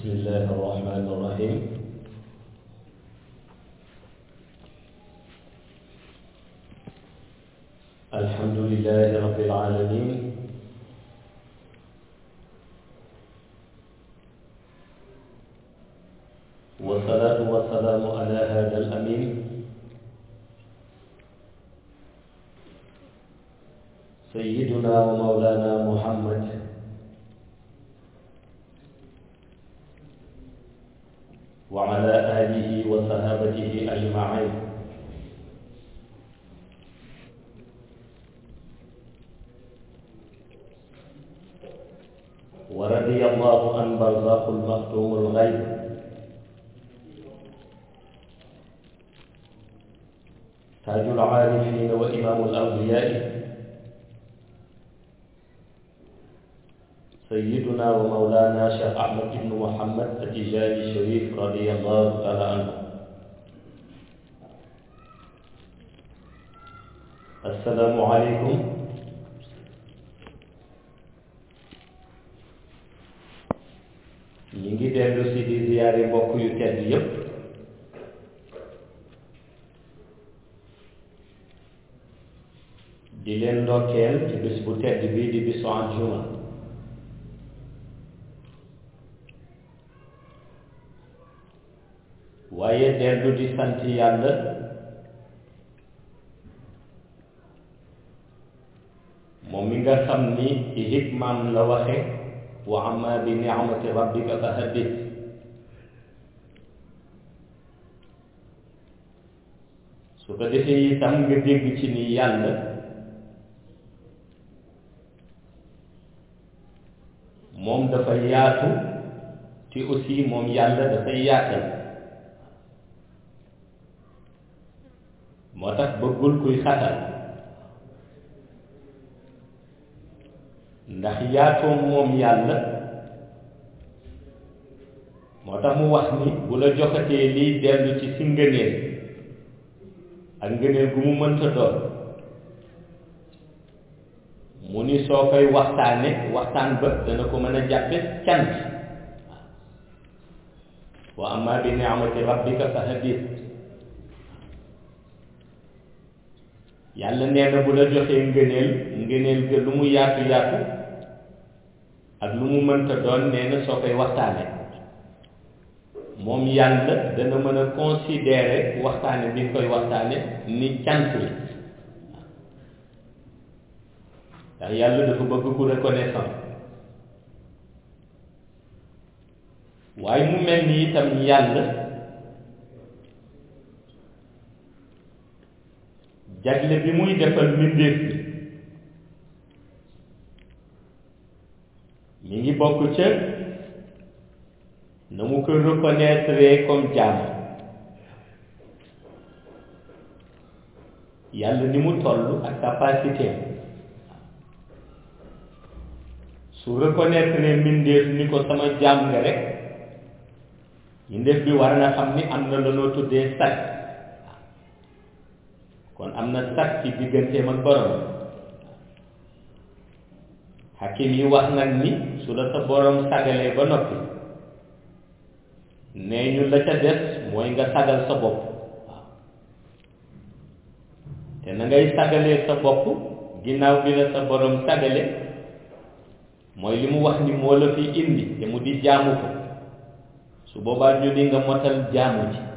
بسم الله الرحمن الرحيم الحمد لله رب العالمين والصلاة والسلام على هذا الأمين سيدنا ومولانا محمد وعلى آله وصحابته أجمعين ورضي الله عن برزاق المختوم الغيب تاج العارفين وإمام الأولياء سيدنا ومولانا شيخ أحمد بن محمد التجاني الشريف رضي الله تعالى عنه السلام عليكم ñi ngi dellu si di ziyaare mbokk yu tedd yépp di leen ndokkeel ci bis bu tedd bii di bisu àjjuma waaye dellu di sant yàlla moom mi nga xam ni ci hikmaam la waxe wa amma bi ni'mati rabbika fa haddith su ko defee itam nga dégg ci ni yàlla moom dafa yaatu te aussi moom yàlla dafay yaatal moo tax bëggul kuy xatal ndax yaatoom moom yàlla moo tax mu wax ni bu la joxatee liy dellu ci si ngëneel ak ngëneel gu mu mënta doon mu ni soo koy waxtaane waxtaan ba dana ko mën a jàppe cant wa amma bi ni'mati rabbika fa hadith yàlla nee na bu la joxee ngëneel ngëneel ga lu mu yaatu yaatu ak lu mu mënta doon nee na soo koy waxtaane moom yàlla dana mën a considérer waxtaane bi nga koy waxtaane ni cant la ndax yàlla dafa bëgg ku reconnaissant waaye mu mel ni itam yàlla jagle bi muy defal mbindéef bi mi ngi bokk ca na mu ko reconnaître comme jaam yàlla ni mu toll ak capacité su reconnaître mbindéef ni ko sama jaam nga rek mbindéef bi war na xam ni am na lanoo tuddee sag kon am na sag ci digganteem ak borom xakim yi wax nag ni su la sa borom sagalee ba noppi nee ñu la ca des mooy nga sagal sa bopp waaw te na ngay sagalee sa bopp ginnaaw bi la sa borom sagale mooy li mu wax ni moo la fi indi te mu di jaamu ko su boobaa ñu ni nga motal jaamu ji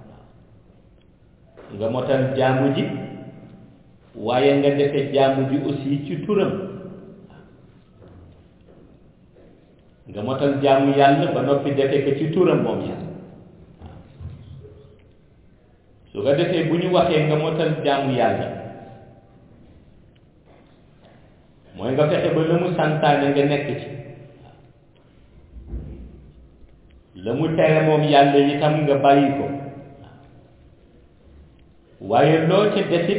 nga motal jaamu ji waaye nga defe jaamu ji aussi ci turam nga motal jaamu yàlla ba noppi defe ko ci turam moom yàlla su ko defee bu ñu waxee nga motal jaamu yàlla mooy nga fexe ba la mu santaane nga nekk ci la mu tere moom yàlla itam nga bàyyi ko waaye loo ca desit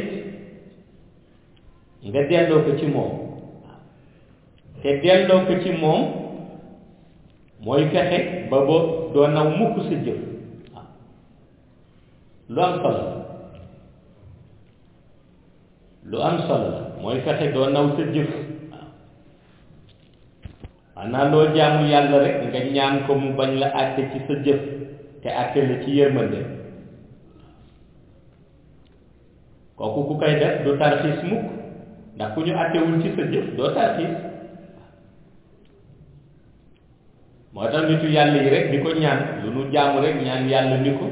nga delloo ko ci moom te delloo ko ci moom mooy fexe ba boo doo naw mukk sa jëf lu am solo la lu am solo la mooy fexe doo naw sa jëf xanaa loo jaamu yàlla rek nga ñaan ko mu bañ la àtte ci sa jëf te àtte la ci yërmande kooku ku koy def du tarxiis mukk ndax ku ñu àttewul ci sa jëf doo tarxiis moo tax nitu yàlla yi rek di ko ñaan lu nu jaamu rek ñaan yàlla ni ko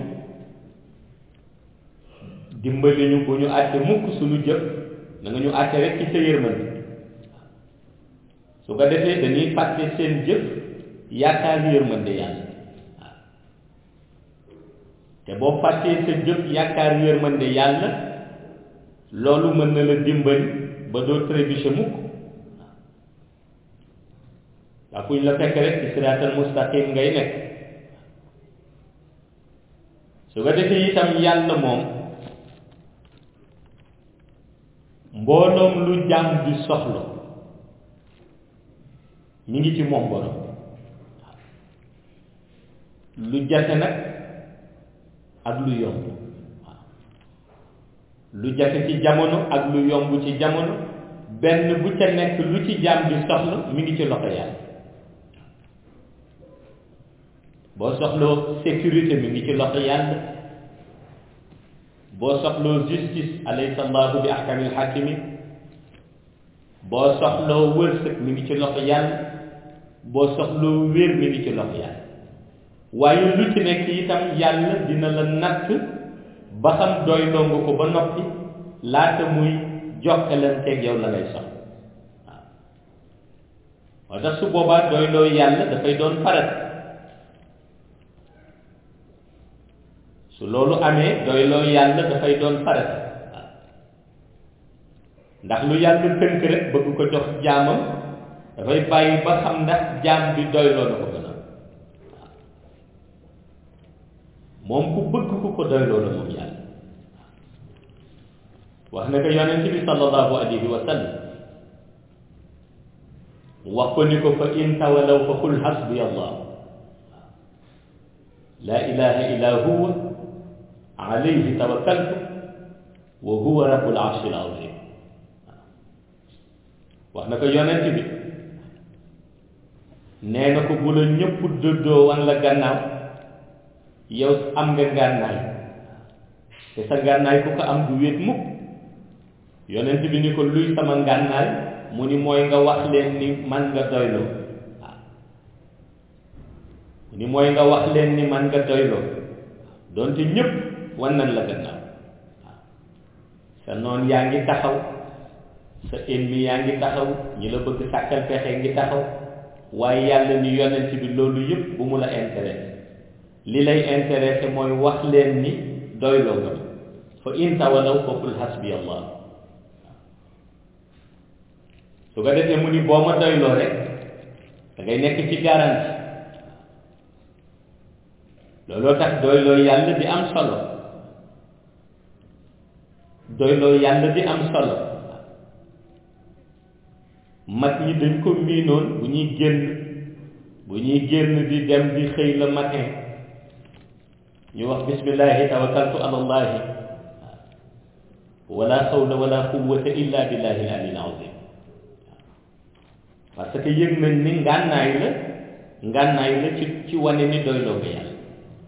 dimbali ñu bu ñu àtte mukk suñu jëf na nga ñu àtte rek ci sa yërmande su ko defee dañuy fàtte seen jëf yaakaar yërmande yàlla waaw te boo fàttee sa jëf yaakaar yërmande yàlla loolu mën na la dimbali ba doo trébuché mukk waaw fu ñu la fekk rek ci siraatal mustaqim ngay nekk su ko defee itam yàlla moom mbooloom lu jàmm di soxla mi ngi ci moom borom lu jafe nag ak lu yomb waaw lu jafe ci jamono ak lu yomb ci jamono benn bu ca nekk lu ci jàmm di soxla mi ngi ci loxo yàlla boo soxloo sécurité mi ngi ci loxo yàlla boo soxloo justice alaysa allahu bi ahkamil hakimin boo soxloo wërsëg mi ngi ci loxo yàlla boo soxloo wér mi ngi ci loxo yàlla waaye lu ci nekk itam yàlla dina la natt ba xam doyloo nga ko ba noppi laata muy jokkalanteeg yow la lay soxla waaw moo tax su boobaa doyloo yàlla dafay doon farat su loolu amee doyloo yàlla dafay doon farat waaw ndax lu yàlla tënk rek bëgg ko jox jaamam dafay bàyyi ba xam ndax jaam bi doyloo na ko gën a moom ku bëgg ku ko doyloo la moom yàlla wax na ko yonent bi sallallahu alayhi wa sallam wax ko ni ko fa in tawalaw fa qul hasbi allah la ilaha illa huwa alayhi tawakkaltu wa huwa rabbul arshil azim wax na ko yonent bi nee na ko bu la ñëpp dëddoo wan la gannaaw yow am nga ngànnaay te sa ngànnaay ku ko am du wéet mukk yonent bi ni ko luy sama ngànnaay mu ni mooy nga wax leen ni man nga doyloo waaw mu ni mooy nga wax leen ni man nga doyloo doonte ñëpp wan nañ la gannaaw waaw sa noon yaa ngi taxaw sa ennemi yaa ngi taxaw ñi la bëgg sàkkal pexe ngi taxaw waaye yàlla ni yonent bi loolu yëpp bu mu la intéressé li lay intéressé mooy wax leen ni doyloo nga fa in tawalaw fa qul hasbi allah su ko defee mu ni boo ma doyloo rek da ngay nekk ci garanti looloo tax doyloo yàlla di am solo doyloo yàlla di am solo mag ñi dañ ko miinoon bu ñuy génn bu ñuy génn di dem di xëy le matin ñu wax bismillahi tawakkaltu ala allahi wala hawla wala quwwata illa billahi al ali al azim parce que yëg nañ ni ngànnaay la ngànnaay la ci ci wane ni doyloo nga yàlla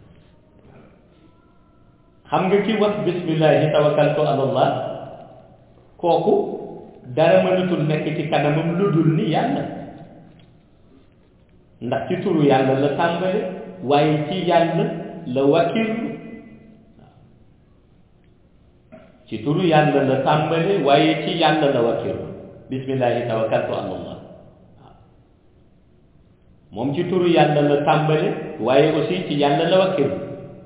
xam nga ci wax bismillahi tawakkaltu ala allah kooku dara mënatul nekk ci kanamam lu dul ni yàlla ndax ci turu yàlla la tàmbale waaye ci yàlla la wakkirlu ci turu yàlla la tàmbale waaye ci yàlla la wakkirlu bismillahi tawakkaltu ala allah moom ci turu yàlla la tàmbale waaye aussi ci yàlla la wakkirlu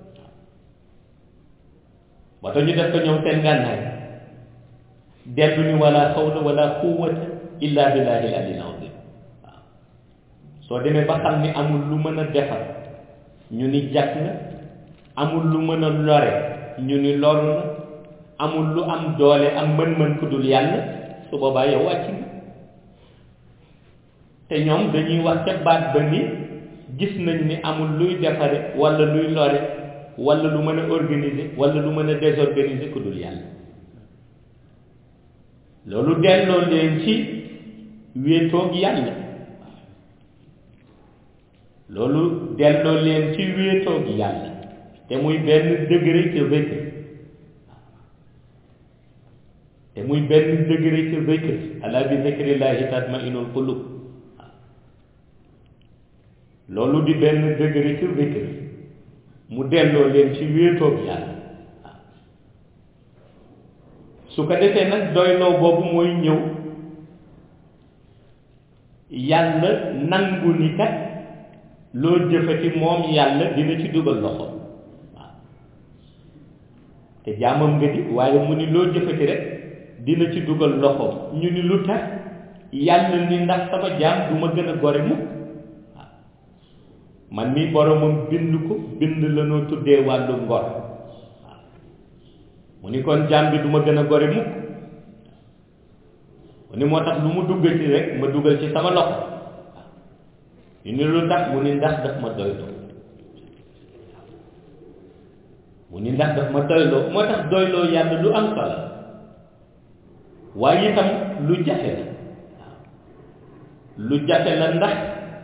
moo tax ñu def ko ñoom seen gànnaay dellu ni wala xawla wala quwwata illa billahi al ali al azim waaw soo demee ba xam ni amul lu mën a defar ñu ni jàkk na amul lu mën a lore ñu ni loru na amul lu am doole am mën-mën ku dul yàlla su boobaa yow wàcc nga te ñoom dañuy wax ca baat ba ni gis nañ ni amul luy defare wala luy lore wala lu mën a organiser wala lu mën a désorganiser ku dul yàlla loolu delloo leen ci wéetoog yàlla loolu delloo leen ci wéetoo gi yàlla te muy benn degré ca zikr te muy benn degré ca zikr ala bi zikrillahi tatmainul qulub loolu di benn degré ca zikr mu delloo leen ci wéetoo gi yàlla su ko defee nag doyloo boobu mooy ñëw yàlla nangu ni kat loo jëfati moom yàlla dina ci dugal loxo waaw te jaamam nga di waaye mu ni loo jëfati rek dina ci dugal loxo ñu ni lu tax yàlla ni ndax sama jaam du ma gën a gore mukk waaw man mi boromam bind ko bind la noo tuddee wàllu ngor waaw mu ni kon jaam bi du ma gën a gore mukk mu ni moo tax lu mu dugg ci rek ma dugal ci sama loxo ñu ni lu tax mu ni ndax daf ma doyloo mu ni ndax daf ma doyloo moo tax doyloo yàlla lu am solo waaye itam lu jafe la lu jafe la ndax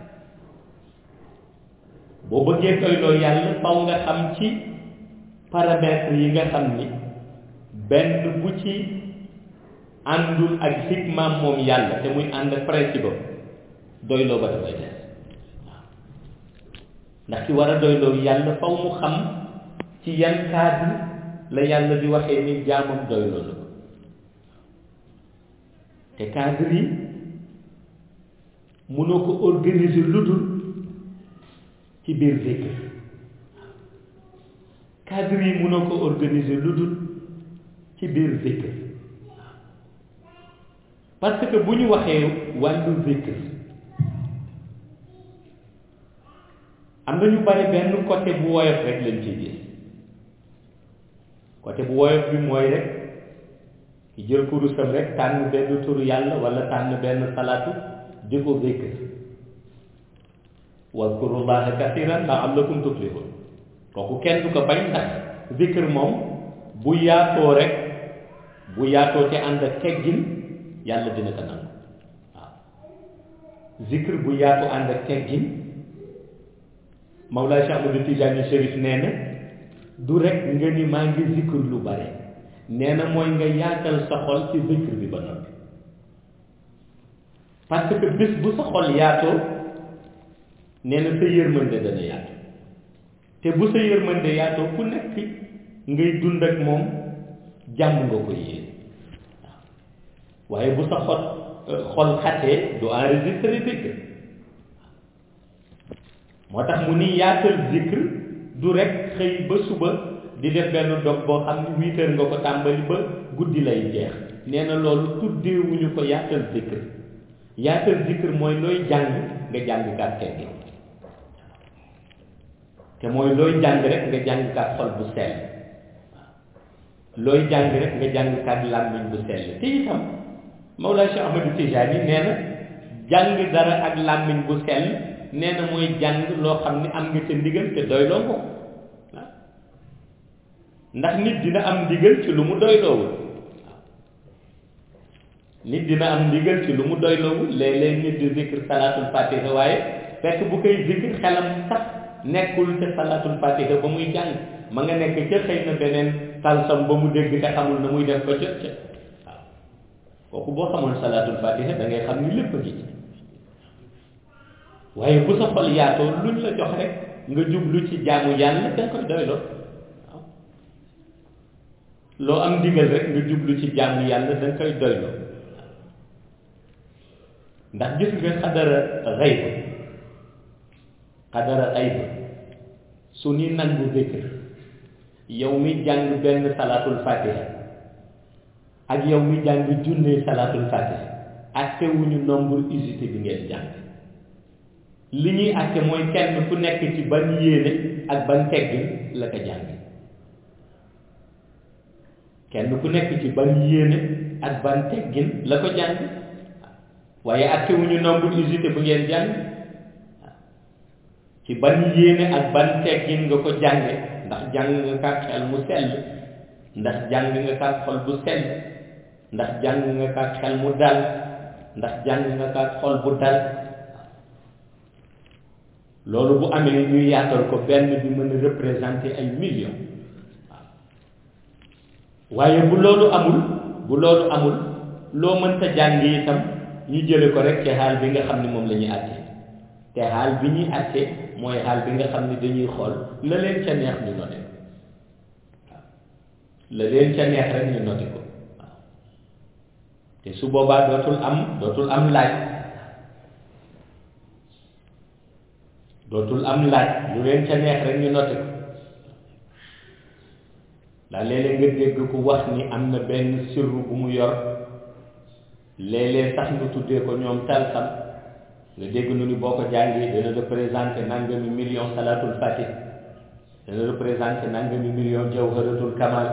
boo bëggee doyloo yàlla faw nga xam ci paramètres yi nga xam ni benn bu ci àndul ak xikmaam moom yàlla te muy ànd ak principe doyloo ba dafay des waaw ndax ki war a doyloo yàlla faw mu xam ci yan cadre la yàlla di waxee ni jaamam doyloo la ko te cadre yi mënoo ko organiser lu dul ci biir zikr cadre yi mënoo ko organiser lu dul ci biir zikr parce que bu ñu waxee wàllu zikr am na ñu bari benn côté bu woyof rek lañ ciy gis côté bu woyof bi mooy rek ki jël kurusam rek tànn benn turu yàlla wala tànn benn salaatu di ko zikr wazkurullaha kasiran la'allakum tuflihun kooku kenn du ko bañ ndax zikr moom bu yaatoo rek bu yaatoo te ànd ak teggin yàlla dina ko nangu waaw zikr bu yaatu ànd ak teggin Mawlaa Cheikh Ahmadou Tidiane Chérif nee na du rek nga ni maa ngi zikr lu bare nee na mooy nga yaatal sa xol ci zikr bi ba noppi parce que bés bu sa xol yaatoo nee na sa yërmande dana yaatu te bu sa yërmande yaatoo ku nekk ngay dund ak moom jàmm nga ko yéen waaye bu sa xol xol xatee du enregistré zikr moo tax mu ni yaatal zikr du rek xëy ba suba di def benn dog boo xam ne huit heures nga ko tàmbali ba guddi lay jeex nee na loolu tuddeewuñu ko yaatal zikr yaatal zikr mooy looy jàng nga jàng kat teggi te mooy looy jàng rek nga jàng kat xol bu sell looy jàng rek nga jàng kat làmmiñ bu sell te itam Mawlaa Cheikh Ahmadou Tijani nee na jàng dara ak làmmiñ bu sell nee na mooy jàng loo xam ne am nga ca ndigal te doyloo ko waaw ndax nit dina am ndigal ci lu mu doyloowul waaw nit dina am ndigal ci lu mu doyloowul léeg-léeg nit di zikr salaatul fatiha waaye fekk bu koy zikr xelam sax nekkul ca salaatul fatiha ba muy jàng ma nga nekk ca xëy na beneen talsam ba mu dégg te xamul na muy def ba jot ca waaw kooku boo xamoon salaatul fatiha da ngay xam ni lépp a ngi ci waaye bu sa xol yaatoo luñ la jox rek nga jublu ci jaamu yàlla da nga koy doyloo waaw loo am ndigal rek nga jublu ci jaamu yàlla da nga koy doyloo ndax gis nga xadara xayb xadara xayb su ni nangu zikr yow mi jàng benn salaatul fatiha ak yow mi jàng junne salaatul fatiha ak wuñu nombre usité bi ngeen jàng li ñuy àtte mooy kenn ku nekk ci ban yéene ak ban teggin la ko jàng kenn ku nekk ci ban yéene ak ban teggin la ko jàng waaye àtte wuñu nombre usité bu ngeen jàng ci ban yéene ak ban teggin nga ko jànge ndax jàng nga kat xel mu sell ndax jàng nga kat xol bu sell ndax jàng nga kat xel mu dal ndax jàng nga kat xol bu dal loolu bu amee ñu yaatal ko benn bi mën a représenter ay millions waaw waaye bu loolu amul bu loolu amul loo mënta jàng itam ñu jële ko rek ci xaal bi nga xam ne moom la ñuy àtte te xaal bi ñuy àtte mooy xaal bi nga xam ne dañuy xool la leen ca neex ñu note waaw la leen ca neex rek ñu note ko waaw te su boobaa dootul am dootul am laaj dootul am laaj lu leen ca neex rek ñu note ko ndax léeg-léeg nga dégg ku wax ni am na benn sirru bu mu yor léeg-léeg sax nga tuddee ko ñoom talsam nga dégg nu ni boo ko jàngee dana représenté nangami million salatul fatih dana représenté nangami million jawharatul kamal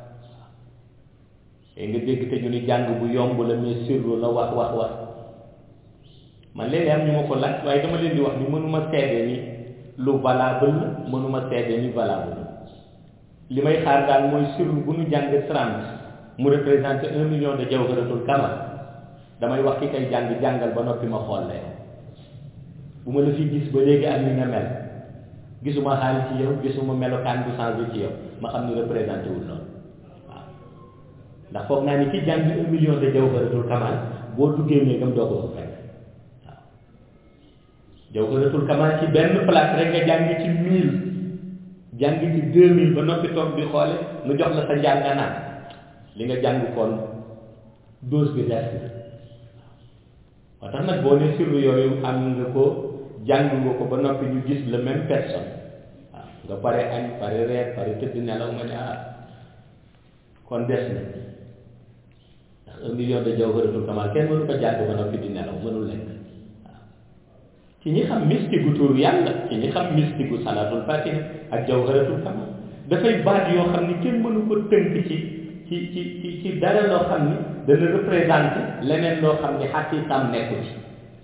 te nga dégg te ñu ni jàng bu yomb la mais sirru la wax wax wax man léeg-léeg am ñu ma ko laaj waaye dama leen di wax ni mënuma seede ni lu valable la mënuma seede ni valable li may xaar daal mooy sirru bu ñu jàng trente mu représenté un million de jawharatul kamal damay wax ki kay jàng jàngal ba noppi ma xool la bu ma la fi gis ba léegi ak ni nga mel gisuma xaal ci yow gisuma melokaan bu changé ci yow ma xam ni représenté wul noonu waaw ndax foog naa ni ki jàng un million de jawharatul kamal boo duggee néegam doo ko fa fekk waaw jawharatul kamal ci benn place rek nga jàng ci mille jàng ci deux mille ba noppi toog di xoole nu jox la sa njàng nga naan li nga jàng kon dose bi des na moo tax nag boo ne sirru yooyu am nga ko jàng nga ko ba noppi ñu gis la même personne waaw nga pare añ pare reer pare tëdd nelaw nga ne ah kon des na ndax un million de jawharatul kamal kenn mënu ko jàng ba noppi di nelaw mënul lekk waaw ci ñi xam mystique gu tur yàlla ci ñi xam mystique gu salatul fatiha ak jawharatul kamal dafay baat yoo xam ni kenn mënu ko tënk ci ci ci ci ci dara loo xam ni dana représenté leneen loo xam ni xaqiiqam nekku ci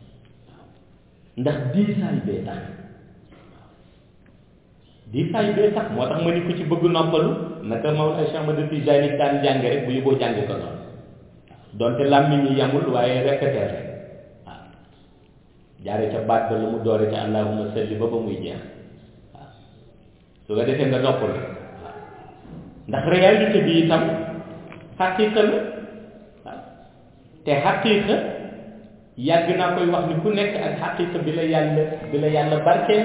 ndax diisaay bee tax diisaay bee tax moo tax ma ni ko ci bëgg noppalu naka Mawlana Cheikh Ahmad Tijaani daan jàng rek bu yóbboo jàng ko noonu donte làmmiñ ñi yamul waaye répété rek waaw jaare ca baat ba la mu doore ca allahumma salli ba ba muy jeex waaw su ko defee nga noppalu ndax réalité bi itam xaqiiqa la waaw te xaqiiqa yàgg naa koy wax ni ku nekk ak xaqiiqa bi la yàlla bi la yàlla barkeel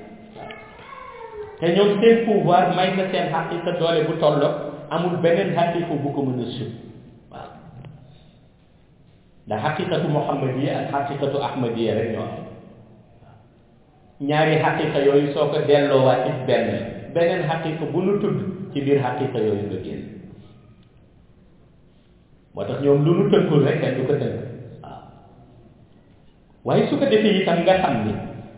te ñoom seen pouvoir may na seen xaqiiqa doole bu tolloo amul beneen xaqiiqa bu ko mën a sut waaw ndax xaqiiqatu muhammadiya ak xaqiiqatu ahmadiya rek ñoo am ñaari xaqiiqa yooyu soo ko delloowaat ci benn beneen xaqiiqa bu nu tudd ci biir xaqiiqa yooyu nga génn moo tax ñoom lu nu tënkul rek kenn du ko tënk waaw waaye su ko defee itam nga xam ni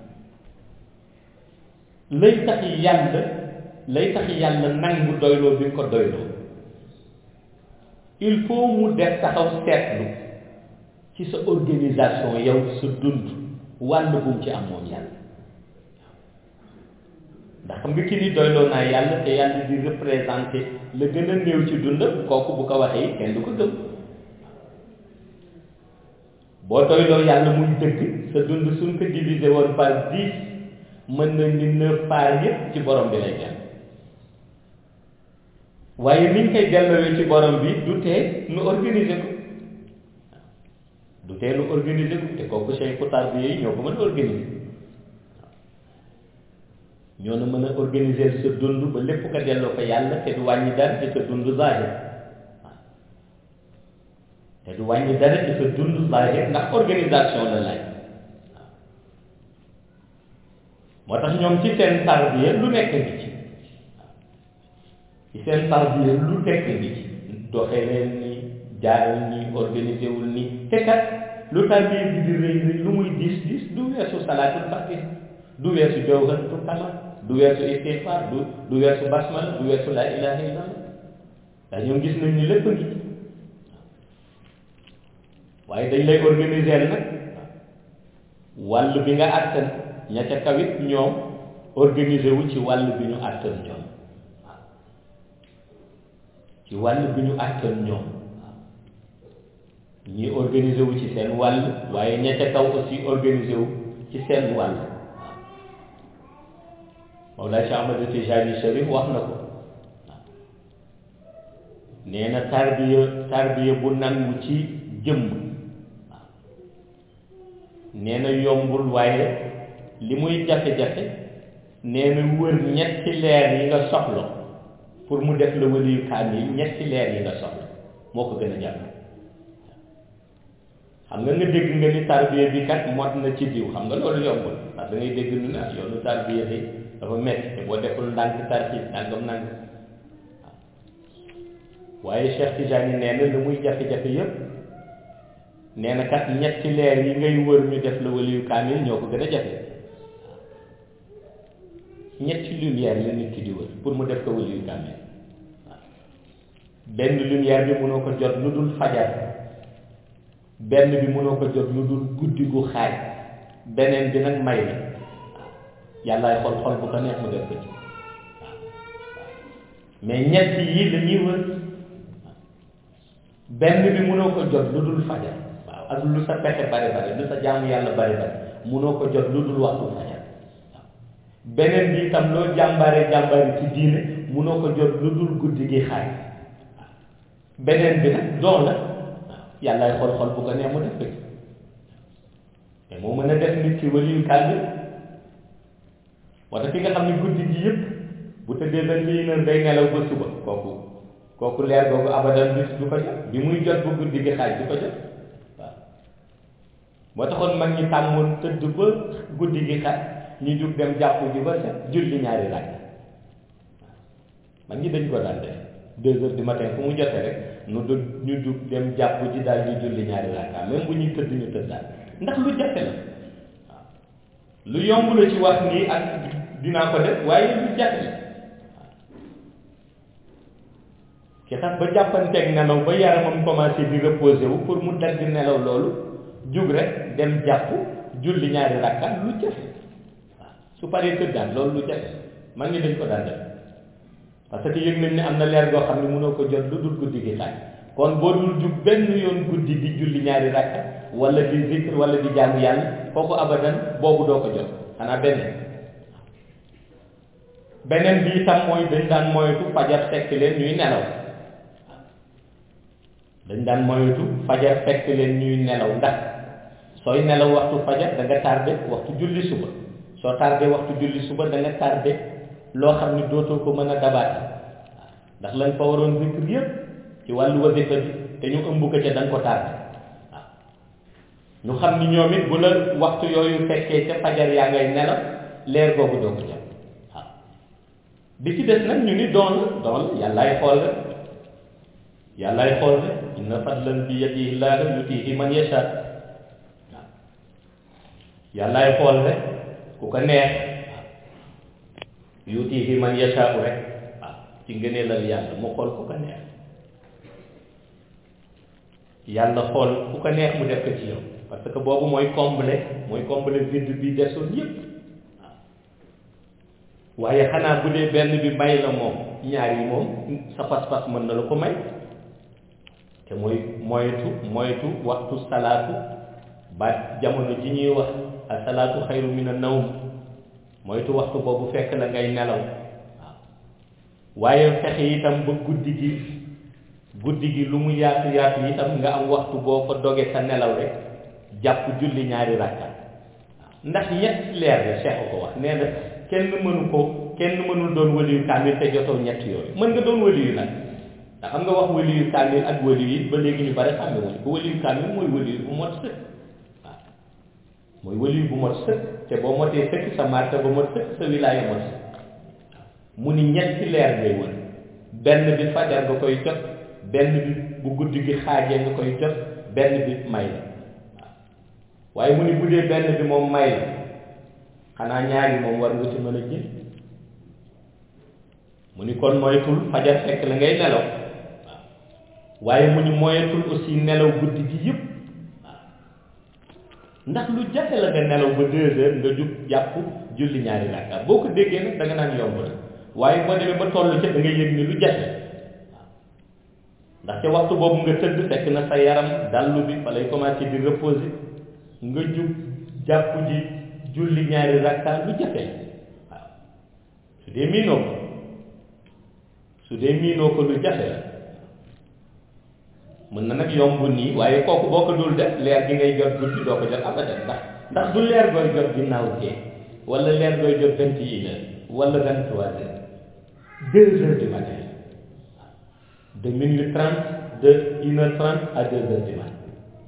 lay tax yàlla lay tax yàlla nangu doyloo bi nga ko doyloo il faut mu def taxaw seetlu ci sa organisation yow sa dund wàll bu mu ci am moom yàlla ndax xam nga ki ni doyloo naa yàlla te yàlla di représenté la gën a néew ci dund kooku bu ko waxee kenn du ko gëm boo doyloo yàlla muy dëgg sa dund suñ ko divisé woon par dix mën na ni neuf par yëpp ci borom bi lay jàll waaye niñ koy delloowee ci borom bi du tee nu organiser ko du tee nu organiser ko te kooku say xutaar bi yi ñoo ko mën a organiser ñoo na mën a organiser sa dund ba lépp nga delloo ko yàlla te du wàññi dara ci sa dund zahir te du wàññi dara ci sa dund zahir ndax organisation la laaj moo tax ñoom ci seen tarbiya lu nekk ngi ci ci seen tarbiya lu nekk ngi ci doxee leen ni jaaral ni organisé wul ni te kat lu tarbiya bi di rëy rëy lu muy diis diis du weesu salaatul fatih du weesu jawharatul kamal du weesu istighfar du du weesu basmala du weesu laa ilaha illallah ndax ñoom gis nañ ni lépp ngi ci waaye dañ lay organiser nag wàll bi nga àttan ña ca kawit ñoom organiser wu ci wàll bi ñu àttan ñoom waaw ci wàll bi ñu àttan ñoom waaw ñii organiser wu ci seen wàll waaye ña ca kaw aussi organiser wu ci seen wàll waaw Mawlaa Cheikh Ahmad Tijani Cherif wax na ko nee na tarbiya tarbiya bu nangu ci jëmm waaw nee na yombul waaye li muy jafe-jafe nee na wër ñetti leer yi nga soxla pour mu def la waliyu kaamil ñetti leer yi nga soxla moo ko gën a jàpp xam nga nga dégg nga ni tarbiya bi kat mot na ci diw xam nga loolu yombul ndax da ngay dégg nu ne yoonu tarbiya bi dafa metti te boo deful ndànk tarxi nangam nangam waaye Cheikh Tijani nee na lu muy jafe-jafe yëpp nee na kat ñetti leer yi ngay wër ñu def la waliyu kaamil ñoo ko gën a jafe ñetti lumière la nit ki di wër pour mu def ko waliyu kaamil waaw benn lumière bi mënoo ko jot lu dul fajar benn bi mënoo ko jot lu dul guddi gu xaaj beneen bi nag may la waaw yàllaay xol xol bu ko neex mu def ko ci waaw mais ñett yi la ñuy wër benn bi mënoo ko jot lu dul fajar waaw ak lu sa pexe bari bari lu sa jaamu yàlla bari bari mënoo ko jot lu dul waxtu fajar waaw beneen bi itam loo jàmbaare jàmbaare ci diine mënoo ko jot lu dul guddi gi xaaj waaw beneen bi nag doon la waaw yàllaay xol xol bu ko neex mu def ko ci te moo mën a def nit ki waliyu kàddu wala ki nga xam ne guddi gi yëpp bu tëddee vingt et une heures day nelaw ba suba kooku kooku leer googu abadan bis du ko jot bi muy jot ba guddi gi xaaj du ko jot waaw moo taxoon mag ñi tàmmoon tëdd ba guddi gi xaaj ñu jug dem jàpp ji ba set julli ñaari rakk waaw mag ñi dañ ko daan def deux heures du matin fu mu jotee rek nu du ñu jug dem jàpp ji daal di julli ñaari rakka même bu ñuy tëdd ñu tëddaat ndax lu jafe la waaw lu yomb la ci wax nii ak dinaa ko def waaye lu jafe la ki tax ba jàppanteeg nelaw ba yaramam commencé di reposé wu pour mu dagg nelaw loolu jug rek dem jàpp julli ñaari rakka lu jafe waaw su paree tëddaat loolu lu jafe man ngi dañ ko daan def parce que yëg nañ ne am na leer goo xam ne mënoo ko jot lu dul guddi gi xaaj kon boo dul jug benn yoon guddi di julli ñaari rakka wala di zikr wala di jaamu yàlla kooku abadan boobu doo ko jot xanaa beneen beneen bi itam mooy dañ daan moytu fajar fekk leen ñuy nelaw dañ daan moytu fajar fekk leen ñuy nelaw ndax sooy nelaw waxtu fajar da nga tardé waxtu julli suba soo tardé waxtu julli suba da nga tardé loo xam ne dootoo ko mën a dabaate ndax lañ fa waroon zikr yëpp ci wàllu wasifa bi te ñu ëmb ko ca da nga ko tardé waaw ñu xam ni ñoom it bu la waxtu yooyu fekkee ca fajar yaa ngay nelaw leer googu doo ko jàpp waaw bi ci des nag ñu ni doon la doon la yàllaay xool rek yàllaay xool rek inna fadlan bi yadihi llahi yutihi man yasha waaw yàllaay xool rek ku ko neex yutihi man yasha rek waaw ci ngëneelal yàlla mu xool ku ko neex yàlla xool ku ko neex mu def ko ci yow parce que boobu mooy combler mooy combler vide bi desoon yépp waaw waaye xanaa bu dee benn bi may la moom ñaar yi moom sa pas-pas mën na la ko may te mooy moytu moytu waxtu salaatu ba jamono ji ñuy wax a salaatu xayru min a nawm moytu waxtu boobu fekk la ngay nelaw waaw waaye fexe itam ba guddi gi guddi gi lu mu yaatu yaatu itam nga am waxtu boo ko doge sa nelaw rek jàpp julli ñaari rakka waaw ndax ñett leer la Cheikh ko wax nee na kenn mënu ko kenn mënul doon waliyu kaamil te jotoo ñett yooyu mën nga doon waliyu nag ndax xam nga wax waliyu kaamil ak waliyu yi ba léegi ñu bari xàmme wuñu ko waliyu kaamil mooy waliyu bu mot sëkk waaw mooy waliyu bu mot sëkk te boo motee sëkk sa marta ba mot sëkk sa wilaaya mot sëkk mu ni ñetti leer ngay wër benn bi fajar nga koy jot benn bi bu guddi gi xaajee nga koy jot benn bi may la waaw waaye mu ni bu dee benn bi moom may la xanaa ñaari moom war nga ci mën a jël mu ni kon moytul fajar fekk la ngay nelaw waaw waaye mu ni moyetul aussi nelaw guddi gi yëpp waaw ndax lu jafe la nga nelaw ba deux heures nga jug jàpp julli ñaari rakka boo ko déggee nag da nga naan yomb la waaye boo demee ba toll ca da ngay yëg ni lu jafe waaw ndax ca waxtu boobu nga tëdd fekk na sa yaram dallu bi fa lay commencé di reposer nga jug jàpp ji julli ñaari rakka lu jafe la waaw dee miinoo ko su dee miinoo ko lu jafe la mën na nag yomb nii waaye kooku boo ko dul def leer gi ngay jot guddi doo ko jot abadan ndax ndax du leer gooy jot ginnaaw gee wala leer gooy jot vingt et une heures wala vingt trois heures deux heures du matin de minuit trente de une heure trente à deux heures du matin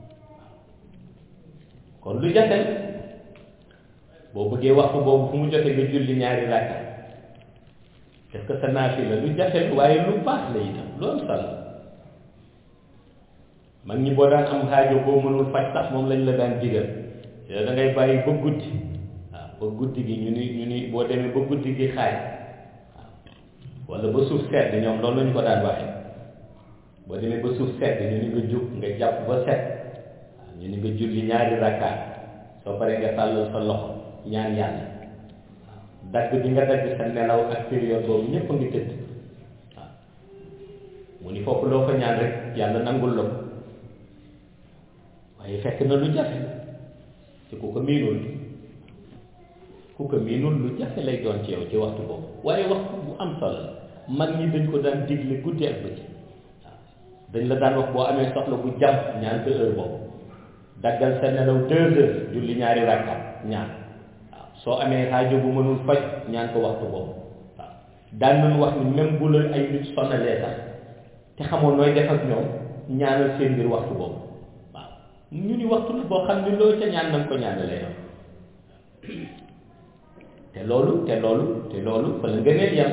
kon lu jafe boo bëggee waxtu boobu fu mu jotee nga julli ñaari rakka est-ce que sa naafi la lu jafe waaye lu baax la itam lu am solo mag ñi boo daan am xaajo boo mënul faj sax moom lañ la daan digal yow da ngay bàyyi ba guddi waaw ba guddi gi ñu ni ñu ni boo demee ba guddi gi xaaj waaw wala ba suuf sedd ñoom loolu lañu ko daan waxee boo demee ba suuf sedd ñu ni nga jóg nga jàpp ba set waaw ñu ni nga julli ñaari rakkaat soo paree nga tàllal sa loxo ñaan yàlla waaw dagg bi nga dagg sa nelaw ak période boobu ñëpp a ngi tëdd waaw mu ni foofu loo fa ñaan rek yàlla nangul la ko waaye fekk na lu jafe te ku ko miinul ku ko miinul lu jafe lay doon ci yow ci waxtu boobu waaye waxtu bu am solo la mag ñi dañ ko daan digle guddi ak bëccëg waaw dañ la daan wax boo amee soxla bu jàmm ñaan sa heure boobu daggal sa nelaw deux heures julli ñaari rakkaat ñaan waaw soo amee xaajo bu mënul faj ñaan ko waxtu boobu waaw daan nañu wax ni même bu la ay nit sonalee sax te xamoon nooy def ak ñoom ñaanal seen mbir waxtu boobu waaw ñu ni waxtu la boo xam ni loo ca ñaan na nga ko ñaanalee yow te loolu te loolu te loolu fa la ngëneel yam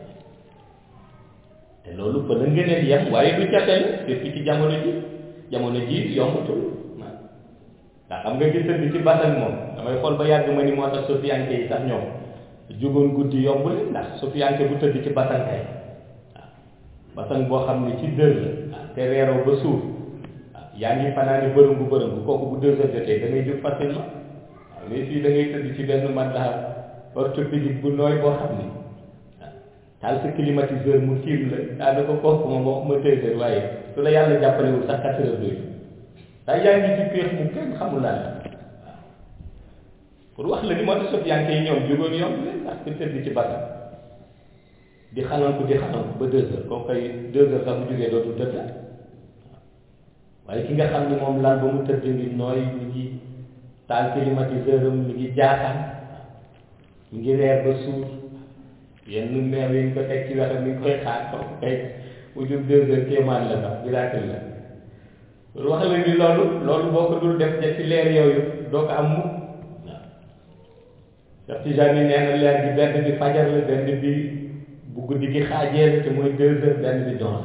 te loolu fa la ngëneel yam waaye du jafe la surtout ci jamono ji jamono ji yombatul waaw ndax xam nga gis bi ci basan moom damay xool ba yàgg ma ni moo tax sofiyanke yi sax ñoom jógoon guddi yomb leen ndax sofiyanke bu tëdd ci basan kay waaw basan boo xam ne ci dër la waaw te reeroo ba suuf waaw yaa ngi fanaani bërëngu bërëngu kooku bu deux heures jotee da ngay jóg facilement waaw mais fii da ngay tëdd ci benn matelas orthopédique bu nooy boo xam ni waaw taal sa climatiseur mu tiim la daanaka kooku moom waxuma deux heures waaye su la yàlla jàppalewul sax quatre heures doy ndax yaa ngi ci péex mu kenn xamul lan la waaw pour wax la ni moo tax sofiyanke yi ñoom jógoon yomb leen ndax ku tëdd ci basan di xananku di xananku ba deux heures kooku kay deux heures sax bu jógee dootul tëdd waaw waaye ki nga xam ni moom lan ba mu tëdd ngi nooy mi ngi taal climatiseur am mi ngi jaaxaan mi ngi reer ba suur yenn meew yi ñu ko teg ci wetam mi ngi koy xaar kooku kay mu jóg deux heures kéemaan la sax miracle la pour wax la ni loolu loolu boo ko dul def ci leer yooyu doo ko am mukk waaw Cheikh Tijani nee na leer bi benn bi fajar la benn bi bu guddi gi xaajee la te mooy deux heures benn bi doon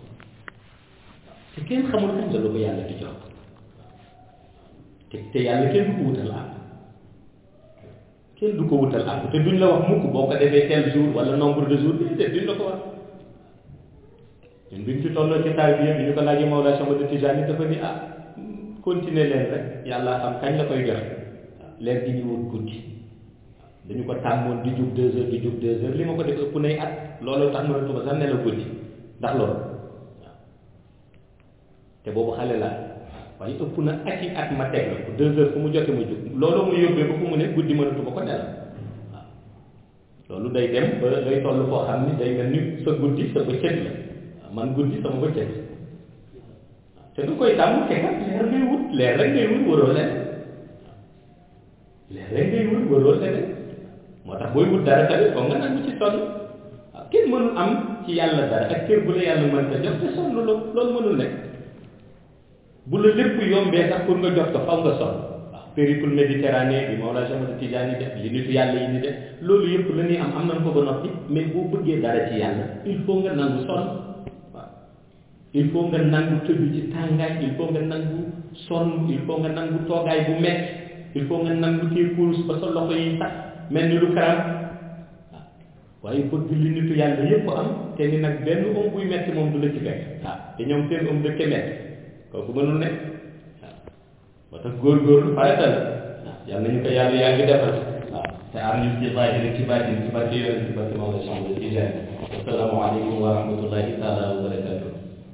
te kenn xamul kañ la lu ko yàlla di jox te te yàlla kenn du ko wutal àpp kenn du ko wutal àpp te duñ la wax mukk boo ko defee tel jour wala nombre de jours déedéet duñ la ko wax ñun biñ ci tolloo ci taal bi yëpp bi ñu ko laajee Mawlaa Cheikh Ahmad Tijaani dafa ni ah continuer leen rek yàlla xam kañ la koy joxe leer gi ñu wut guddi dañu ko tàmmoon di jub deux heures di jub deux heures li ma ko def ëpp nay at loolu tax mënatuma sax ne la guddi ndax loolu waaw te boobu xale la waaye ëpp na at yi at ma teg la ko deux heures fu mu jote ma jub loolu mu yóbbee ba fu mu ne guddi mënatuma ko nelaw waaw loolu day dem ba day toll foo xam ni day mel ni sa guddi sa bëccëg la man guddi sama bëccëg te du koy tàmm te kat leer ngay wut leer rek ngay wut waroo leneen leer rek ngay wut waroo leneen moo tax booy wut dara tamit foog nga nangu ci sonn waaw kenn mënul am ci yàlla dara ak kër bu la yàlla mën ta jox te sonn loolu loolu mënul nekk bu la lépp yombee sax pour nga jox ko faw nga sonn waaw périple méditerranée bi Mawlana Cheikh Ahmad Tidiane def li nitu yàlla yi ni def loolu yëpp la ñuy am am nañ ko ba noppi mais boo bëggee dara ci yàlla il faut nga nangu sonn il faut nga nangu tëdd ci tàngaay il faut nga nangu sonn il faut nga nangu toogaay bu metti il faut nga nangu tee kurus ba sa loxo yi sax mel ni lu karam waaw waaye bëgg li nitu yàlla yépp am te ni nag benn om buy metti moom du la ci fekk waaw te ñoom seen om dëkke metti kooku mënul nekk waaw moo tax góorgóorlu farata la waaw yal nañu ko yàlla yaa ngi defal waaw te am ñu ci baatin ci baatin ci barke yonent ci barke Mawlana Cheikh Ahmad Tidiane assalaamu aleykum wa rahmatullahi taala wa barakatuh